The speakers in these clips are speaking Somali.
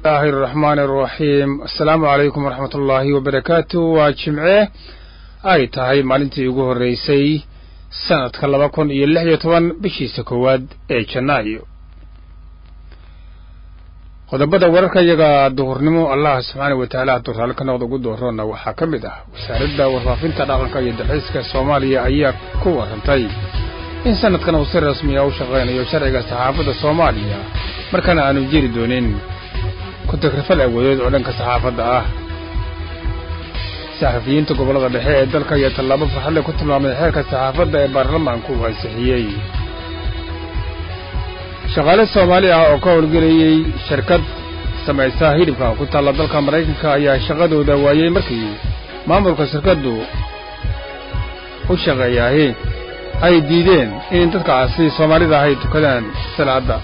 bismillahi araxmaani araxiim assalaamu calaykum waraxmat ullaahi wabarakaatu waa jimce ay tahay maalintii ugu horreysay sanadka laba kun iyo lix iyo toban bishiisa koowaad ee janaayo qodobada wararka iyaga duhurnimo allah subxaanau wa tacaala hadduu raalli ka noqda ugu dooroonna waxaa ka mid ah wasaaradda warfaafinta dhaqanka iyo dalxiiska soomaaliya ayaa ku warrantay in sanadkan uu si rasmiya u shaqaynayo sharciga saxaafadda soomaaliya markana aanu jiri doonin ku-tagrifal awoodeed oo dhanka saxaafadda ah saxafiyiinta gobollada dhexe ee dalka iyo tallaabo farxadle ku tilmaamay xeerka saxaafadda ee baarlamaanku uu ansixiyey shaqaale soomaali ah oo ka howlgelayey shirkad samaysa hidhibka ku taalla dalka maraykanka ayaa shaqadooda waayey markii maamulka shirkaddu u shaqeeyaahi ay diideen in dadkaasi soomaalida ay tukadaan salaadda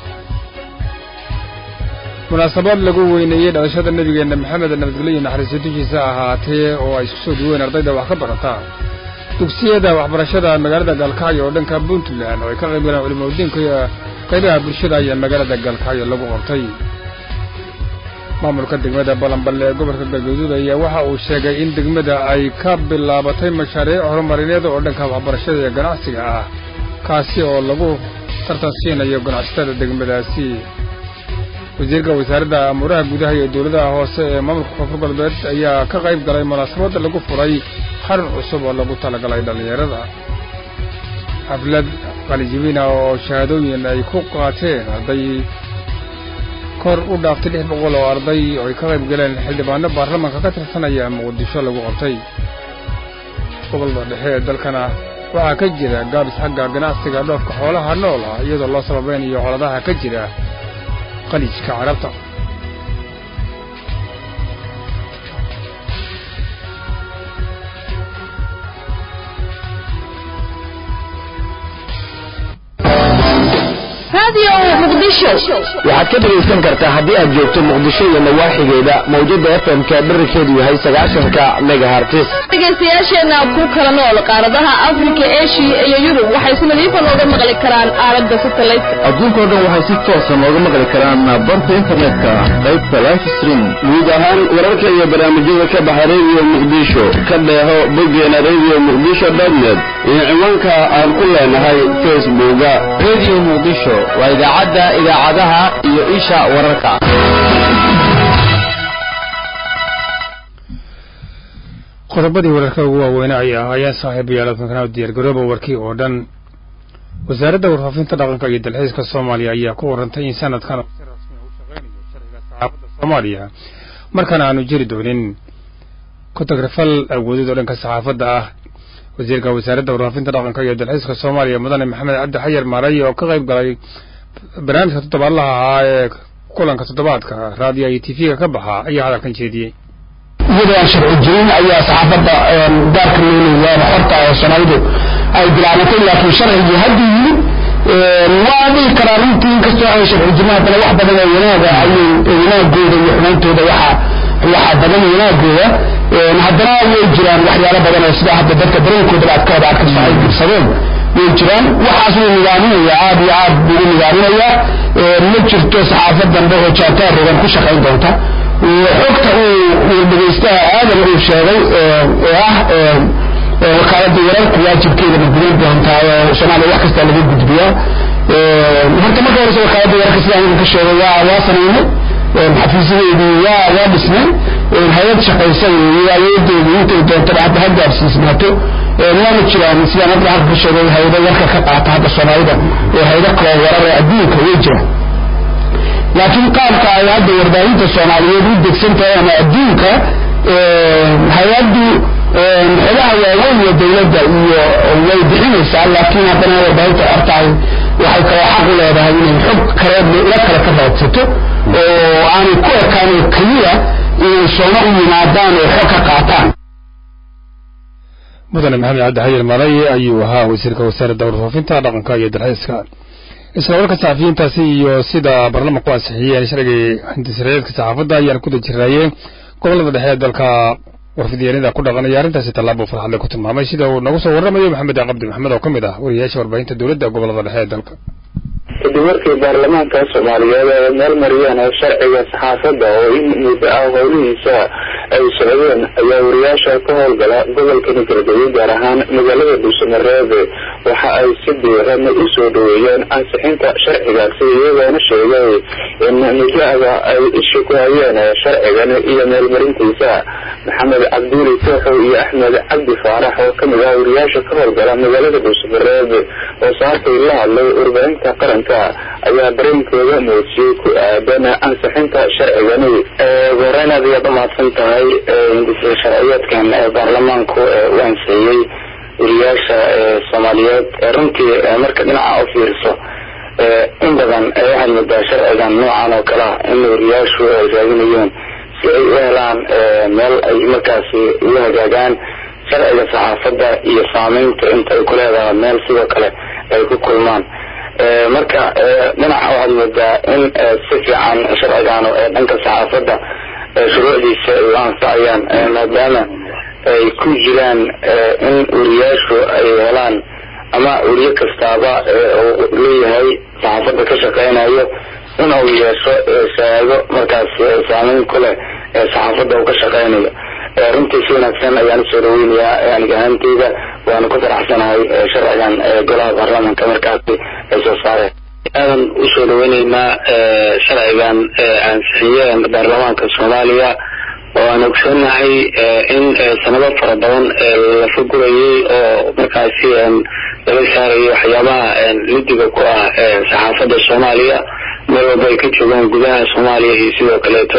munaasabad lagu weyneeyey dhalashada nebigeenna maxamed nabadgelyo iyo naxariiso dushiisa ahaatee oo ay isku soo duween ardayda wax ka barata dugsiyada waxbarashada magaalada gaalkacyo oo dhanka puntland oo ay ka qayb galeen culimadiinka iyo qaybaha bulshada ayaa magaalada gaalkacyo lagu qabtay maamulka degmada balanballe ee gobolka galgaduud ayaa waxa uu sheegay in degmada ay ka bilaabatay mashaariic horumarineed oo dhanka waxbarashada iyo ganacsiga ah kaasi oo lagu tartansiinayo ganacsatada degmadaasi wasiirka wasaaradda amuuraha gudaha iyo dowladaha hoose ee maamulka koonfur galbeed ayaa ka qayb galay munaasabadda lagu furay xarun cusub oo lagu talagalay dhallinyarada xaflad qalijibina oo shahaadooyin ay ku qaateen arday kor u dhaaftay lix boqol oo arday oo ay ka qayb galeen xildhibaano baarlamaanka ka tirsanaya muqdisho lagu qabtay gobolada dhexe ee dalkana waxaa ka jira gaabis xagga ganacsiga dhoofka xoolaha nool ah iyadoo loo sababeynayo coladaha ka jira qalijka carabta waxaad ka dhegaysan kartaa haddii aad joogto muqdisho iyo nawaaxigeeda mawjada fm-ka dherarkeedu yahay sagaashanka megahartis dhegaystayaasheenna ku kala nool qaaradaha afrika eshiya iyo yurub waxay si nadiifa nooga maqli karaan aalada satelliteka adduunkao dhan waxay si toosa nooga maqli karaan barta internetka qaybta life stream guud ahaan wararka iyo barnaamijyada ka baxa radio muqdisho ka dheeho boggeena radio muqdisho dotnet iyo ciwaanka aan ku leenahay facebooka radio muqdisho waa idaacadda idaacadaha iyo isha wararka qodobadii wararka ugu waaweynaa ay ahaayeen saaxiibayaal adkankana diyaargarooba warkii oo dhan wasaaradda warfaafinta dhaqanka iyo dalxiiska soomaaliya ayaa ku warrantay in sanadkan uu si rasmi u shaqaynayo sharciga saxaafadda soomaaliya markana aanu jiri doonin ku-tagrifal awoodeed oo dhanka saxaafadda ah wasiirka wasaaradda warfaafinta dhaqanka iyo dalxiiska soomaaliya mudane maxamed cabdi xayar maaray oo ka qayb galay barnaamijka toddobaadlaha ahaa ee kulanka toddobaadka raadiyo iyo tv-ga ka baxa ayaa hadalkan jeediyey iyadoo aan sharci jirin ayaa saxaafadda gaarka looleeyaana xorta ee soomaalidu ay bilaabatay laakiin sharcigii haddii yimid waa dhihi karaa runtii inkastoo aan sharci jirin haddana wax badan oo wanaaga ayay wanaagooda iyo xumayntooda waxaa waxaa badan wanaagooda haddana way jiraan waxyaalo badan oo sida hadda dadka dareenkooda aad ka wada arkayso ay dirsadeen way jiraan waxaas wuu nidaaminaya aad iyo aad buu u nidaaminayaa ma jirto saxaafad dambe oo jaantaar rogan ku shaqayn doonta xogta uu dhegaystaha aadan uu sheegay oo ah wakaaladda wararku waajibkeeda ma gudan doontaa oo soomaaliya wax kastaa laga gudbiyaa horta marka horese wakaaladda wararka sida aniga ka sheegay waa waa samaynay xafiisyadeedii waa waa dhisnay hay-ad shaqaysa weeye awoodeedu intay doontaba hadda ha gaarsiisnaato waana jiraan sidaan hadda halka ka sheegay hay-ado warka ka qaata hadda soomaalida ee hay-ado kaloo warar ee adduunka way jiraan laakiin qaabka ay hadda warbaahinta soomaaliyeed u degsan tahay ama adduunka hay-addu xogaha waaweyn ee dawladda iyo way bixinaysaa laakiin haddana warbaahinta xortahay waxay kaloo xaq u leedahay inay xog kale ila kale ka raadsato oo aanay ku ekaan oo keliya inay sooma u yimaadaan oo xog ka qaataan mudane maxamed cabdi xayir maray ayuu ahaa wasiirka wasaaradda warfaafinta dhaqanka iyo dalxiiska isla warka saxafiyiintaasi iyo sida baarlamanku ansixiyeen sharcigii hindisraeedka saxaafadda ayaan ku dajiraayeen gobollada dhexe ee dalka warfidyaenada ku dhaqanaya arrintaasi tallaabo farxadle ku tilmaamay sida uu nagu soo warramayo maxamed cabdi maxamed oo ka mid ah wariyayaasha warbaahinta dowladda gobollada dhexe ee dalka kadib markii baarlamaanka soomaaliyeed ay meel mariyeen sharciga saxaafadda oo in muddo ah howlihiisa ay socdeen ayaa wariyaasha ka howlgala gobolkani galgaduud gaar ahaan magaalada dhuusamareeb waxa ay si diiran u soo dhaweeyeen ansixinta sharcigaasi iyagoona sheegay in muddo-da ay isha ku hayeen sharcigan iyo meelmarintiisa maxamed cabduuli tooxow iyo axmed cabdi faarax oo kamid ah wariyaasha ka howlgala magaalada dhuusamareeb oo saakay la hadlay warbaahinta qaranka ayaa dareenkooda muujiyey ku aadan ansixinta sharcigani goreyn aad ayaad umahadsan tahay hindisa sharciyeedkan baarlamaanku u ansixiyey wariyaasha soomaaliyeed runtii marka dhinaca u fiiriso in badan waxaad moodaa sharcigan noocan oo kale ah in wariyaashu ay raadinayeen si ay u helaan meel ay markaasi ugu hagaagaan sharciga saxaafadda iyo saameynta inta ay ku leedahay meel sidoo kale ay ku kulmaan marka dhinaca waxaad moodaa in si fiican sharcigan dhanka saxaafadda shuruucdiisa ay u anfacayaan maadaama ay ku jiraan in wariyaashu ay helaan ama weriye kastaaba uu leeyahay saxaafadda ka shaqeynayo in uu yeesho shahaado markaas saameyn ku leh saxaafadda uu ka shaqeynayo runtii si wanaagsan ayaan usoo dhaweynayaa aniga ahaanteyda waana ku faraxsanahay sharcigan golaha baarlamaanka markaasi ay soo saareen aadan usoo dhaweyneynaa sharcigan ansixiyeen baarlamaanka soomaaliya oo aan ogsoonahay in sanado fara badan la fagurayay oo markaasi laga saarayo waxyaabaha lidiga ku ah saxaafadda soomaaliya meel walba ay ka joogaan gudaha soomaaliya iyo sidoo kaleeto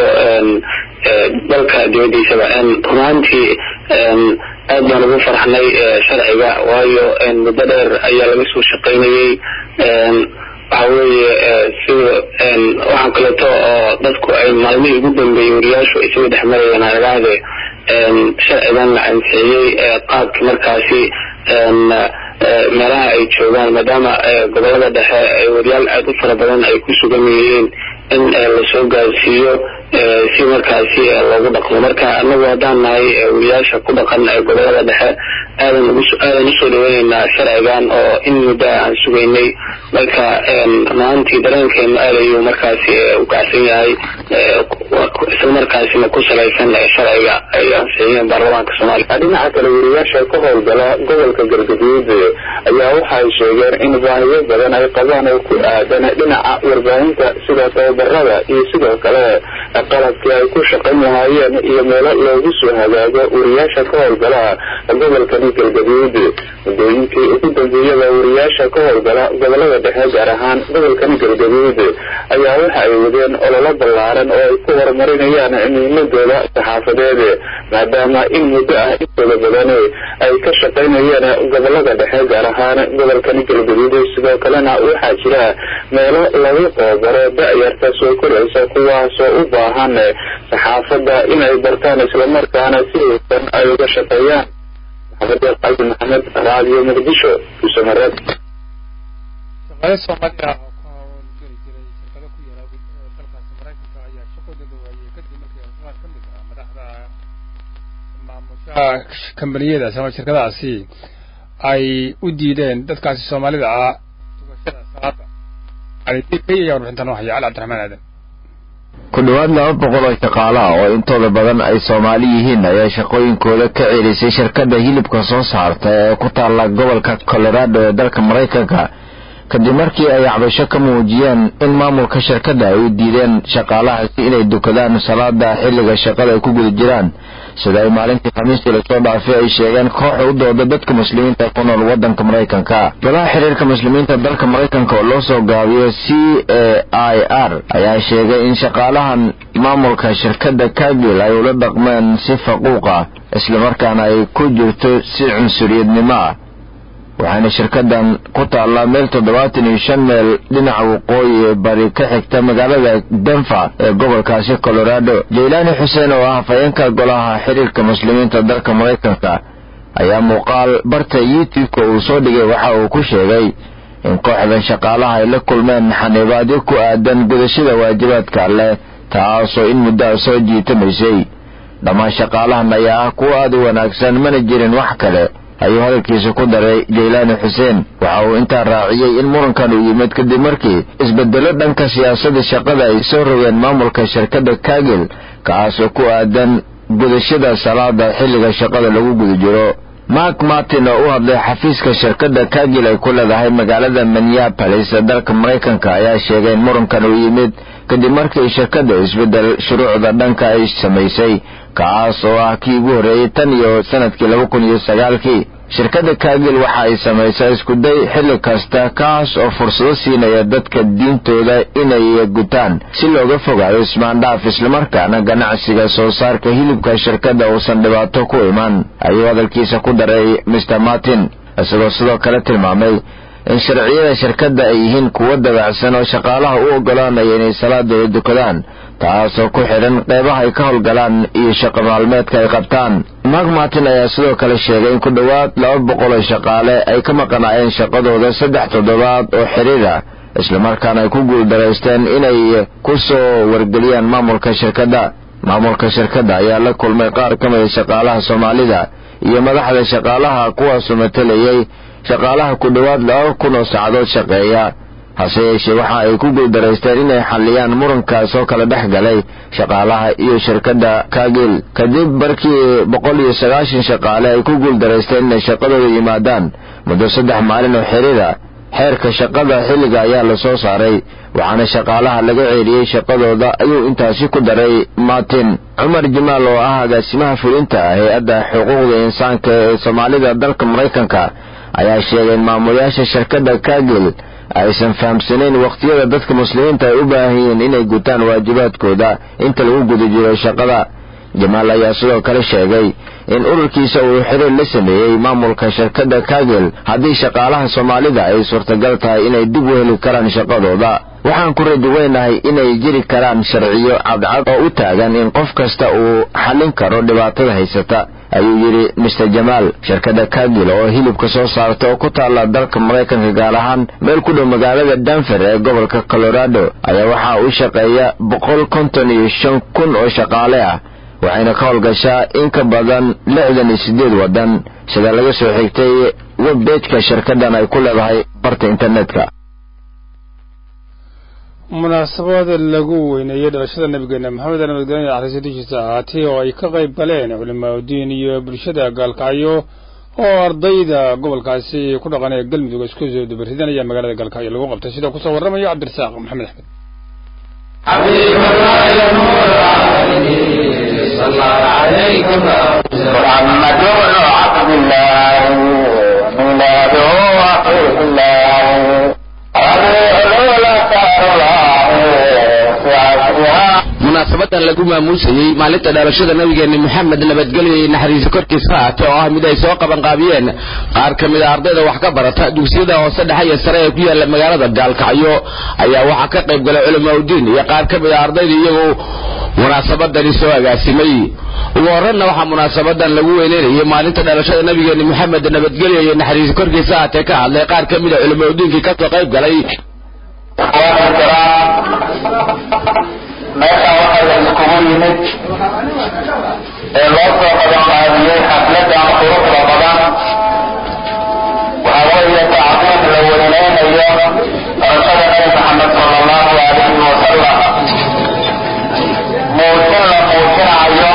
dalka dibadiisaba runaantii aad baan ugu farxnay sharciga waayo muddo dheer ayaa laga soo shaqaynayay waxa weeye sida waxaa kaleeto oo dadku ay maalmihii ugu dambeeyey wariyaashu ay soo dhex marayeen aragaade sharcigan la ansixiyey qaabki markaasi meelaha ay joogaan maadaama gobolada dhexe wariyaal aada u fara badan ay ku sugan yihiin in lasoo gaarsiiyo si markaasi loogu dhaqmo marka anagu haddaan nahay wariyaasha ku dhaqan gobolada dhexe aadan aadan usoo dhaweyneynaa sharcigan oo in muddo aan sugaynay marka runaantii dareenkeenu aad ayuu markaasi u kacsan yahay isla markaasina ku salaysan sharciga ay ansixiyeen baarlamaanka soomaaliya dhinaca kale wariyaasha ka howlgala gobolka galgaduud ayaa waxay sheegeen in baahiyo badan ay qabaan oo ku aadan dhinaca warbaahinta sida tababarada iyo sidoo kale qalabkii ay ku shaqayn lahaayeen iyo meelo loogu soo hagaago wariyaasha ka howlgala gobolkani galgaduud muddooyinkii ugu dambeeyada wariyaasha ka howlgala gobolada dhexe gaar ahaan gobolkani galgaduud ayaa waxa ay wadeen ololo ballaaran oo ay ku horumarinayaan muhiimadooda saxaafadeed maadaama in muddo ah intooda badan ay ka shaqaynayeen gobolada dhexe gaar ahaan gobolkani galgaduud sidoo kalena waxaa jira meelo lagu qoobaro da-yarta soo koraysa kuwaasoo u baahan saxaafadda inay bartaan islamarkaana si hufan ay uga shaqeeyaan maxamed qalbi maxamed raadiyo muqdisho kuusamareed shaqaale soomaaliya oo ka howlgeli jiray shirkado ku yaala dalkaasi maraykanka ayaa shaqadooda waayey kadib markii qaar ka mid ah madaxda maamushaha kambaniyadaas ama shirkadahaasi ay u diideen dadkaasi soomaalida ah tugashada salaada alidk ayaa warbixintan u haya cali cabdiraxmaan aadan ku dhowaad laba boqol oo shaqaale ah oo intooda badan ay soomaali yihiin ayaa shaqooyinkooda ka celisay shirkadda hilibka soo saarta ee ku taalla gobolka colorado ee dalka maraykanka kadib markii ay cabasho ka muujiyeen in maamulka shirkadda ay u diideen shaqaalahaasi inay dukadaan salaada xilliga shaqada ay ku guda jiraan sida ay maalintii khamiistii lasoo dhaafay ay sheegeen kooxa u dooda dadka muslimiinta ku nool waddanka maraykanka golaha xiriirka muslimiinta dalka maraykanka oo loo soo gaabiyo c a i r ayaa sheegay in shaqaalahan maamulka shirkadda kagil ay ula dhaqmeen si faquuq ah islamarkaana ay ku jirto si cunsuriyadnimo ah waxaana shirkadan ku taallaa meel toddobaatan iyo shan meel dhinaca waqooyi ee bari ka xigta magaalada denver ee gobolkaasi colorado jaylaani xuseen oo ah hafayeenka golaha xiriirka muslimiinta dalka maraykanka ayaa muuqaal barta youtube-ka uu soo dhigay waxa uu ku sheegay in kooxdan shaqaalaha ay la kulmeen xaniibaadyo ku aadan gudashada waajibaadka alleh taasoo in muddaa soo jiitamaysay dhammaan shaqaalahan ayaa ah kuwo aada u wanaagsan mana jirin wax kale ayuu hadalkiisa ku daray jaylaani xuseen waxa uu intaa raaciyey in murankan uu yimid kadib markii isbedelo dhanka siyaasadda shaqada ay soo rogeen maamulka shirkadda kagel kaas oo ku aadan gudashada salaada xilliga shaqada lagu guda jiro mark martin oo u hadlay xafiiska shirkadda kagil ay ku leedahay magaalada minneapolis ee dalka maraykanka ayaa sheegay in murankan uu yimid kadib markii shirkadda isbeddel shuruucda dhanka ay samaysay kaas oo ah kii ugu horreeyey tan iyo sanadkii laba kun iyo sagaalkii shirkadda kagil waxa ay samaysaa iskuday xilli kasta kaas oo fursado siinaya dadka diintooda inay gutaan si looga fogaado ismaandhaaf islamarkaana ganacsiga soo saarka hilibka shirkadda uusan dhibaato ku iman ayuu hadalkiisa ku daray mr martin isagoo sidoo kale tilmaamay in sharciyada shirkadda ay yihiin kuwo dabacsan oo shaqaalaha u oggolaanaya inay salaadooda dukadaan taasoo ku xidhan qeybaha ay ka howlgalaan iyo shaqo maalmeedka ay qabtaan mark martin ayaa sidoo kale sheegay in ku dhowaad laba boqol oo shaqaale ay ka maqanaayeen shaqadooda saddex toddobaad oo xiriir ah islamarkaana ay ku guuldaraysteen inay ku soo wargeliyaan maamulka shirkadda maamulka shirkadda ayaa la kulmay qaar ka mida shaqaalaha soomaalida iyo madaxda shaqaalaha kuwaasoo matalayay shaqaalaha ku dhowaad laba kun oo saacadood shaqeeya hase yeeshee waxa ay ku guuldaraysteen inay xalliyaan murankaas oo kala dhex galay shaqaalaha iyo shirkadda kagil kadib markii boqol iyo sagaashan shaqaale ay ku guuldaraysteen inay shaqadooda yimaadaan muddo saddex maalin oo xiriira xeerka shaqada xilliga ayaa la soo saaray waxaana shaqaalaha laga ceeliyey shaqadooda ayuu intaasi ku daray martin cumar jamaal oo ah agaasimaha fulinta hay-adda xuquuqda insaanka ee soomaalida dalka maraykanka ayaa sheegay in maamulayaasha shirkadda kagil aysan fahamsanayn wakhtiyada dadka muslimiinta ay u baahan yihiin inay gutaan waajibaadkooda inta lagu guda jiro shaqada jamaal ayaa sidoo kale sheegay in ururkiisa uu xiriir la sameeyey maamulka shirkadda kagel haddii shaqaalaha soomaalida ay suurtagal tahay inay dib u heli karaan shaqadooda waxaan ku raduweynahay inay jiri karaan sharciyo cadcad oo u taagan in qof kasta uu xallin karo dhibaatada haysata ayuu yidhi mister jamaal shirkadda kagil oo hilibka soo saarta oo ku taalla dalka maraykanka gaar ahaan meel ku dhow magaalada danfer ee gobolka colorado ayaa waxaa u shaqeeya boqol konton iyo shan kun oo shaqaale ah waxayna ka howlgashaa in ka badan lixdan iyo siddeed waddan sida laga soo xigtay webbejka shirkaddan ay ku leedahay barta internetka munaasabad lagu weyneeyey dhalashada nabigeena maxamed nabadgelya axriisadiishiisa ahaatay oo ay ka qayb galeen culimaadudiin iyo bulshada gaalkacyo oo ardayda gobolkaasi ku dhaqan ee galmudug isku soo dabaridanaya magaalada gaalkacyo lagu qabtay sida kusoo warramayo cabdirasaaq maxamed axmed محمد عبد الله ميلاده وحيد الله munaasabadan lagu maamuusayey maalinta dhalashada nabigeena moxamed nabadgelyo iyo naxariiso korkiisa haate oo ah mid ay soo qabanqaabiyeen qaar ka mid a ardayda wax ka barata dugsiyada hoose dhexe iyo sare ee ku yaala magaalada gaalkacyo ayaa waxaa ka qayb galay culamaauddiin iyo qaar ka mid a ardayda iyagoo munaasabadani soo agaasimay ugu horreyna waxaa munaasabadan lagu weyneynayay maalinta dhalashada nabigeena moxamed nabadgelyo iyo naxariiso korkiisa haatee ka hadlay qaar ka mid a culamaauddiinkii kasoo qayb galay meesha waxaa la iskugu yimid ee loo soo qabanqaabiyey xafladan quruxda badan waxaa weeye tacdiim la weyneynayo dhalashada nabi maxamed sala allahu alayhi wasalam muujin la muujinayo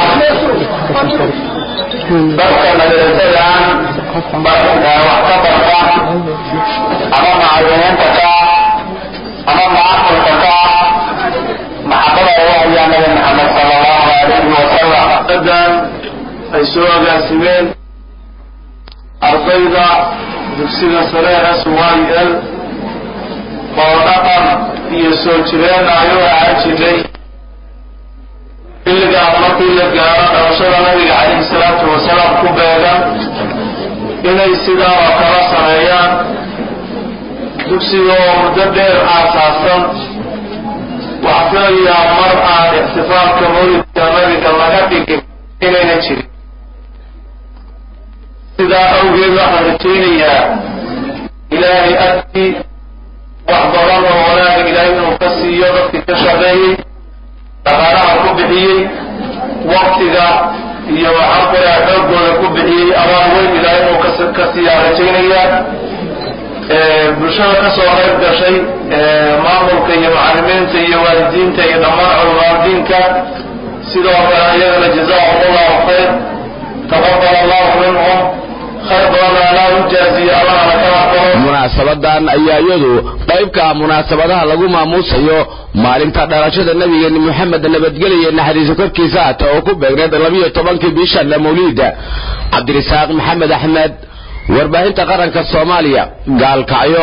dadka madrasadan wax ka barta ama macallimiinta ka ama macaamilka ka maxabada ay u hayaan nabi maxamed sala allahu alayhi wasalam dan ay soo agaasimeen ardayda dugsiga sare s y l oo dhaqan iyo soo jireen ay u ahaan jiray xilligaas markii la gaaro dhalashada nabiga calayhi salaatu wasalaam ku beegan inay sidaa oo kala sameeyaan dugsiga oo muddo dheer aasaasan waxaa filayaa mar aan ixtifaalka mawlidka nabiga laga dhigin inayna jirin sidaa awgeed waxaan rajaynayaa ilaahay agtii wax badan oo wanaaga ilaahay inuu ka siiyo dadkii ka shaqeeyey dhaqaalaha ku bixiyey waktiga iyo waxaan kuleha xooggooda ku bixiyey amaan weyn ilaahay inuu ka ka siiyaa rajaynaya bulshada ka soo qayb gashay maamulka iyo macalimiinta iyo waalidiinta iyo dhammaan culamaadiinka sidoo kale ayagana jazaahum allahu khayr taqabal allahu minhum khayr badanna allah u jaaziyo allahna ka aqbalo munaasabadan ayaa iyadu qayb ka ah munaasabadaha lagu maamuusayo maalinta dhalashada nabigeeni moxamed nabadgelya naxariiso korkiisa hata oo ku beegneed labiyo tobankii bishan mawliida cabdirisaaq maxamed axmed warbaahinta qaranka soomaaliya gaalkacyo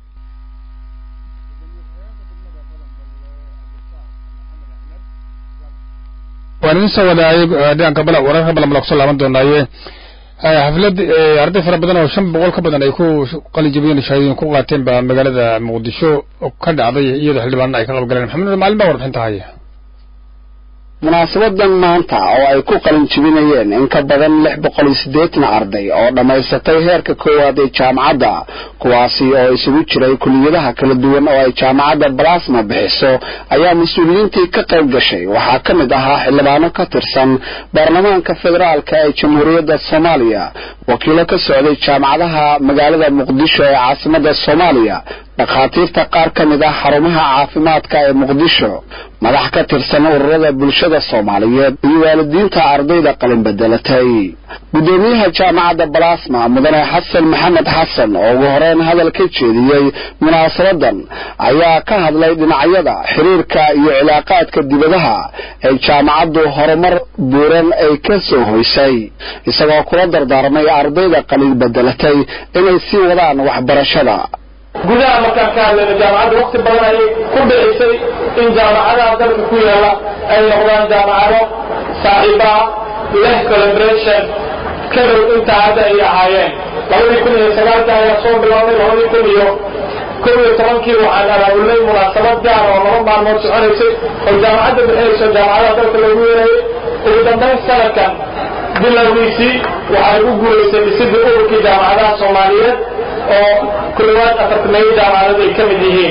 waan idin soo wadaayay dhanka bala wararka balanbala kusoo laaban doonaaye xaflad arday fara badan oo shan boqol ka badan ay ku qalijabiyeen shahaadooyin ku qaateen baa magaalada muqdisho ka dhacday iyadoo xildhibaanna ay ka qayb galeen maxamed maalin baa warbixinta haya munaasabadan maanta oo ay ku qalin jibinayeen in ka badan lix boqol iyo siddeetan arday oo dhammaysatay heerka koowaad ee jaamacadda kuwaasi oo isugu jiray kuliyadaha kala duwan oo ay jaamacadda balasma bixiso ayaa mas-uuliyiintii ka qayb gashay waxaa ka mid ahaa xildhibaano ka tirsan baarlamaanka federaalka ee jamhuuriyadda soomaaliya wakiilo ka socday jaamacadaha magaalada muqdisho ee caasimadda soomaaliya dhakhaatiirta qaar ka mid ah xarumaha caafimaadka ee muqdisho madax ka tirsan ururada bulshada soomaaliyeed iyo waalidiinta ardayda qalin bedelatay guddoomiyaha jaamacadda balasma mudane xasan maxamed xasan oo ugu horeyn hadal ka jeediyey munaasabadan ayaa ka hadlay dhinacyada xiriirka iyo cilaaqaadka dibadaha ee jaamacaddu horumar buuran ay ka soo hoysay isagoo kula dardaarmay ardayda qalin bedelatay inay sii wadaan waxbarashada gudaha markaan ka hadlayno jaamacadda wakti badan ayay ku dhicisay in jaamacadaha dalka ku yaala ay noqdaan jaamacado saaxiibaa leh collaboration ka dhow intaa hadda ay ahaayeen labadii kun iyo sagaalka ayaa soo bilownay labadii kun iyo kow iyo tobankii waxaan abaabulnay munaasabad gaar oo laba maalmood soconaysay oo jaamacadda bixinayso jaamacadaha dalka lagu yeerayay ugu dambayn sanadkan bilowgiisii waxay u guulaysay dhisidii ururkii jaamacadaha soomaaliyeed oo kulawaad afartameeyo jaamacadood ay ka mid yihiin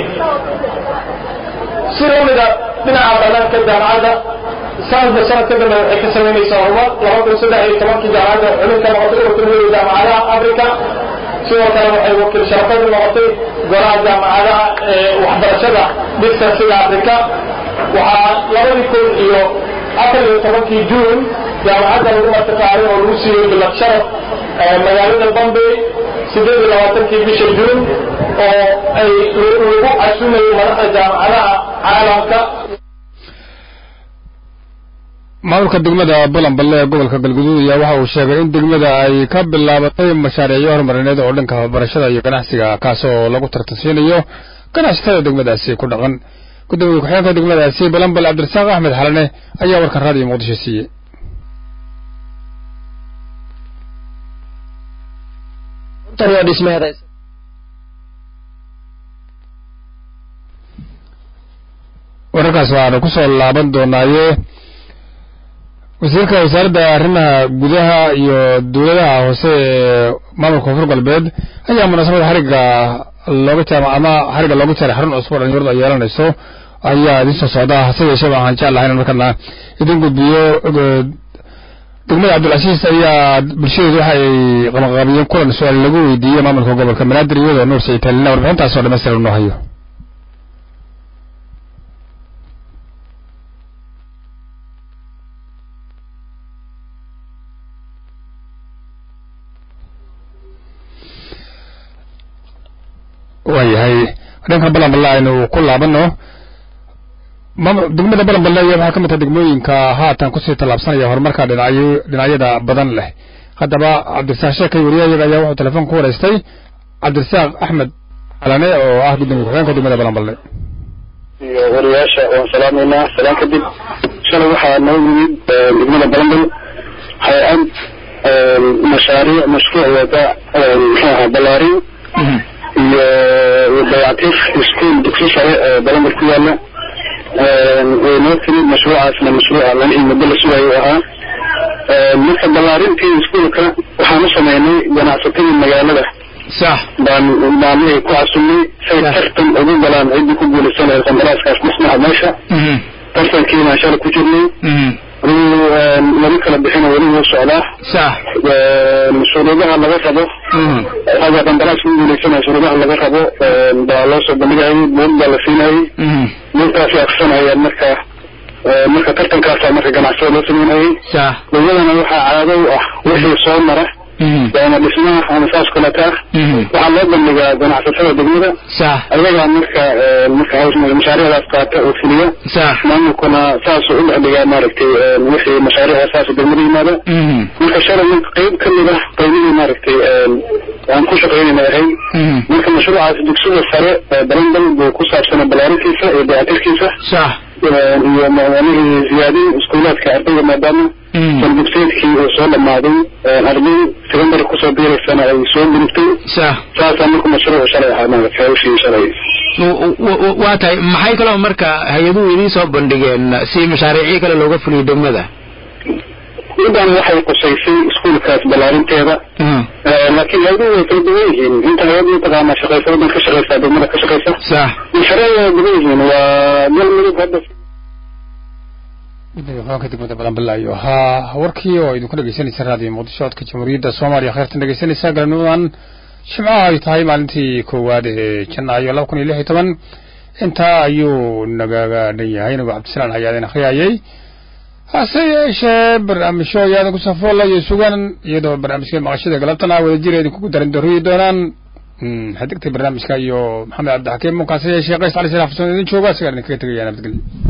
si lamida dhinaca banaanka jaamacadda sanadba sanad ka dambe waxay ka samaynaysaa horumar laba kun saddex iyo tobankii jaamacadda xubin ka noqotay ururka midooda jaamacadaha africa sidoo kale waxay wakiil sharafadu noqotay golaha jaamacadaha ee waxbarashada dhisa sida africa waxaa labadii kun iyo afar iyo tobankii juun jaamacadda lagu martiqaaday oo lagu siiyey bilad sharaf magaalada bombay sideed iyo labaatankii bisha juun oo ay lagu casumayay madaxda jaamacadaha caalamka maamulka degmada balanballe ee gobolka galguduud ayaa waxa uu sheegay in degmada ay ka bilaabatay mashaariicyo horumarineed oo dhanka waxbarashada iyo ganacsiga kaas oo lagu tartansiinayo ganacsatada degmadaasi ku dhaqan gudoomiye ku-xigeenka degmadaasi balanbal cabdirasaaq axmed xalane ayaa warkan raadiyo muqdisho siiyey wararkaas waxaanu ku soo laaban doonaaye wasiirka wasaaradda arrimaha gudaha iyo dowladaha hoose ee maamulka koonfur galbeed ayaa munaasabada xarigga looga jaama ama xarigga looga jaaray xarun cusub oo dhalinyaradu ay yeelanayso ayaa idin soo socda hase yeeshee waxaan jeclahay in markana idin gudbiyo degmada cabdilcasiis ayaa bulshadeedu waxa ay qabanqaabiyeen kulan su-aal lagu weydiiyey maamulka gobolka banaadir iyadoo nuur saciid taalina warbixintaas oo dhammaystiran noo hayo waayahay dhanka balanballe aynu ku laabano degmada balanballe ayaa waxaa ka mid taha degmooyinka haatan kusii tallaabsanaya horumarka dhinacyo dhinacyada badan leh haddaba cabdirasaaq sheekay wariyayaga ayaa wuxuu telefoon ku wareystay cabdirasaaq axmed xalane oo ah gudoomiye ku-xigeenka degmada balanballe iyo wariyaasha waan salaamaynaa salaan kadib shalay waxaa noo yimid degmada balanbal hay-ad mashaariic mashruuc wada muxuu ahaa ballaarin iyo dayactir iskuol dugsi sare ee balanbal ku yaala way noo timid mashruucaasna mashruuca lana muddo la sugayo ahaa marka ballaarintii iskuolka waxaan u sameynay ganacsatadii magaalada sax baan maalmihii ku casunnay say tartan ugu galaan ciddii ku guulaysan lahayd qandaraaskaas dhismaha meesha tartankiibaan shalay ku jirnay adigu laba kala bixin weli wuu socdaa sax shuruudaha laga rabo hadda qandaraas ku guuleysanaya shuruudaha laga rabo baa loo soo bandhigayay buug baa la siinayay buugtaasay akrisanayaan marka marka tartankaasa marka ganacsada loo sameynayay sax iyadana waxaa caado u ah wixii soo mara ama dhismaha ama saas kaleta waxaa loo bandhigaa ganacsatada degmada sax ayagaa marka marka mashaariicdaas qaata oo fuliya sax maamulkuna saasuu u dhexdhigaa maaragtay wixii mashaariicda saas degmada yimaada marka shalay marka qayb ka mid ah qaybihii maaragtay aan ku shaqaynayna ahay marka mashruucaas dugsiga sare balambal buu ku saabsanaa balaarintiisa iyo dayactirkiisa sax iyo maalihii ziyaadin iskuulaadka ardayda maadaama saldugseedkii uu soo dhamaaday arday secondary kusoo biiraysana ay soo gudubtay sax saasaa marka mashruucu shalay ahaa maaragtay hawshii shalay waa tahay maxay kaloo marka hay-aduhu idiin soo bandhigeen si mashaariicyo kale looga fuliyo degmada midaan waxay qusaysay iskuulkaas balaarinteeda laakiin hay-aduhu way kala duwan yihiin inta hay-ad mataqaanaa shaqaysa waddan ka shaqaysa degmada ka shaqaysa sax mashaariicda way duwan yihiin waa galmudug hadda gudoomiye degmada balanbalaayo haa warkii oo idinku dhegeysanaysa raadiyo muqdisho codka jamhuuriyadda soomaaliya kheyrtan dhegeysanaysa galabnimadan jimcaha ay tahay maalintii koowaad ee janaayo laba kun iyo lix iyo toban intaa ayuu nagaga dhan yahay inagu cabdisalaan hayaadeen akhriyayay hase yeeshee barnaamijyo ayaadan ku safoolayo sugan iyadoo barnaamijka maqashada galabtana wadajira idinkugu darin darooyi doonaan xadigtay barnaamijka iyo maxamed cabdixakiim mukaase yeeshee qays cali salaaf farsoon idin jooga isagaan idinkaga tegaya nabadgelyo